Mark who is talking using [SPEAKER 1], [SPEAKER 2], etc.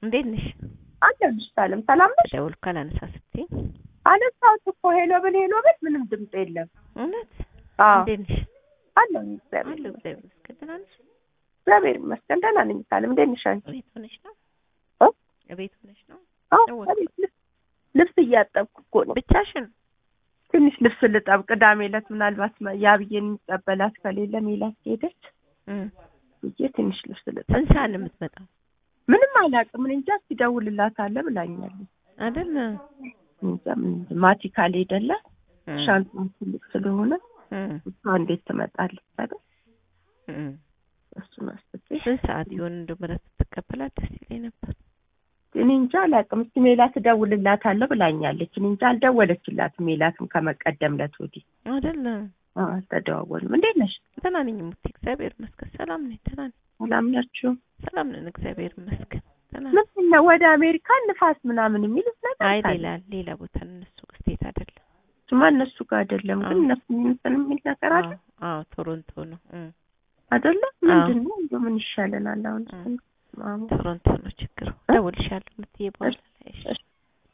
[SPEAKER 1] እንዴት ነሽ?
[SPEAKER 2] አለሁልሽ ሰላም ሰላም ነሽ?
[SPEAKER 1] ደውልኩ አላነሳ ስትይኝ
[SPEAKER 2] አነሳሁት እኮ ሄሎ ብል ሄሎ ብል ምንም ድምፅ የለም።
[SPEAKER 1] እውነት
[SPEAKER 2] አዎ
[SPEAKER 1] እንዴት ነሽ?
[SPEAKER 2] አለሁኝ እግዚአብሔር
[SPEAKER 1] አለሁ
[SPEAKER 2] ይመስገን።
[SPEAKER 1] እግዚአብሔር ይመስገን። ደህና ነሽ?
[SPEAKER 2] እግዚአብሔር ይመስገን ደህና ነኝ። ሰላም እንዴት ነሽ አንቺ?
[SPEAKER 1] እቤት ሆነሽ ነው?
[SPEAKER 2] እ?
[SPEAKER 1] እቤት ሆነሽ ነው?
[SPEAKER 2] አዎ
[SPEAKER 1] ደወልኩ።
[SPEAKER 2] እቤት ልብስ ልብስ እያጠብኩ እኮ ነው።
[SPEAKER 1] ብቻሽን?
[SPEAKER 2] ትንሽ ልብስ ልጠብ። ቅዳሜ ዕለት ምናልባት መ- የአብዬን የሚቀበላት ከሌለ ሜላት ሄደች
[SPEAKER 1] እም።
[SPEAKER 2] ብዬ ትንሽ ልብስ ልጠብ።
[SPEAKER 1] ስንት ሰዓት ነው የምትመጣው?
[SPEAKER 2] ምንም አላውቅም። እኔ እንጃ እስኪ እደውልላታለሁ ብላኛለች።
[SPEAKER 1] አይደል?
[SPEAKER 2] እንጃ ምን ማቲ ካልሄደለ
[SPEAKER 1] እም።
[SPEAKER 2] ሻንጣን ትልቅ ስለሆነ
[SPEAKER 1] እም።
[SPEAKER 2] እሷ እንዴት ትመጣለች አይደል?
[SPEAKER 1] እም።
[SPEAKER 2] እሱን አስቤ
[SPEAKER 1] ስንት ሰዓት ይሆን እንደው ምረት ትቀበላት ደስ ይለኝ ነበር።
[SPEAKER 2] እኔ እንጃ አላውቅም። እስኪ ሜላት እደውልላታለሁ ብላኛለች። እኔ እንጃ አልደወለችላትም። ሜላትም ከመቀደም ዕለት ወዲህ
[SPEAKER 1] አይደል?
[SPEAKER 2] አዎ፣ አልተደዋወልም። እንዴት ነሽ?
[SPEAKER 1] ደህና ነኝ ሙቲ፣ እግዚአብሔር ይመስገን። ሰላም ነኝ፣ ደህና ነኝ።
[SPEAKER 2] ሰላም ናችሁ?
[SPEAKER 1] ሰላም ነን፣ እግዚአብሔር ይመስገን። ደህና ነኝ።
[SPEAKER 2] ምንድን ነው ወደ አሜሪካ ንፋስ ምናምን የሚሉት ነገር
[SPEAKER 1] አይ
[SPEAKER 2] ካለ?
[SPEAKER 1] ሌላ ሌላ ቦታ ነው እነሱ ስቴት አይደለም።
[SPEAKER 2] እሱማ እነሱ ጋር አይደለም፣ ግን
[SPEAKER 1] አዎ።
[SPEAKER 2] እነሱ እንትን የሚል ነገር አለ
[SPEAKER 1] አዎ አዎ፣ ቶሮንቶ ነው። እም።
[SPEAKER 2] አይደለም?
[SPEAKER 1] አዎ።
[SPEAKER 2] ምንድን ነው እንደው ምን ይሻለናል አሁን?
[SPEAKER 1] አዎ።
[SPEAKER 2] ማሙ
[SPEAKER 1] ቶሮንቶ ነው ችግሩ። እደውልልሻለሁ የምትይ በኋላ ላይ እሺ።
[SPEAKER 2] እሺ